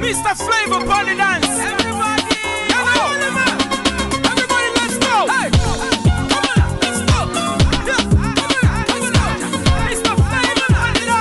Mr. Flavor upon the dance. Everybody, everybody, let's go. Hey, come on, let's go. Yeah, come on, come on. Mr. Flavor upon the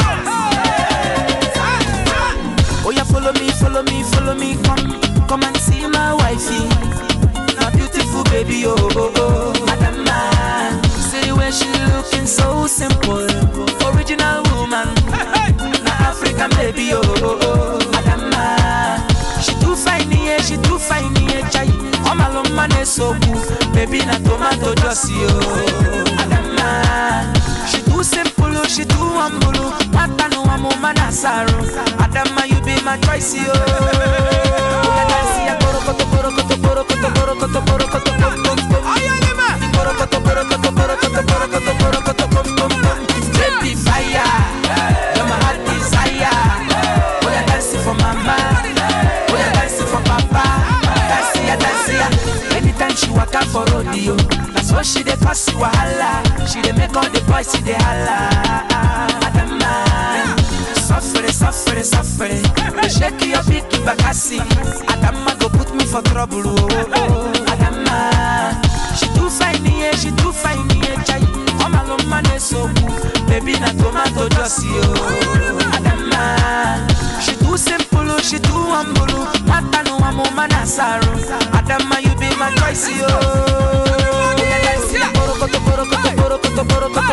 dance. Oh yeah, follow me, follow me, follow me, come, come and see my wifey. My beautiful baby, oh oh oh. Adama, see the way she looking so simple, original woman. Na African baby, oh oh oh. Adama, she too fine, yeah, she too fine, yeah, chai. Oh my love, man, is so cool, baby, na tomato juicy, oh. Adama, she too simple, oh, she too humble, oh. Mata no amo manasaro. Adama, you be my choice, oh. Oya dance, ya, borokoto, borokoto, borokoto, borokoto, borokoto, bom, bom, bom. Borokoto, borokoto, borokoto, borokoto, borokoto, bom, bom, bom. Baby fire, you're my heart desire. Oya dance for mama, oya dance for papa. Dance ya, dance ya. Anytime she waka for rodeo, that's what she dey cause wahala. She dey make all the boys see dey holla. Adama, suffere, suffere, suffere. Dey shake your big bakasi. Adama go put me for trouble. Oh, oh, oh. Adama, she too fine, yeah, she too fine, yeah, chai. All my love man is so cool. Baby, na tomato juicy, oh. Adama, she too simple, oh, she too humble. oh. Mata no amo manasaro. Adama, you be my choice, oh. Borokoto, borokoto, borokoto, borokoto,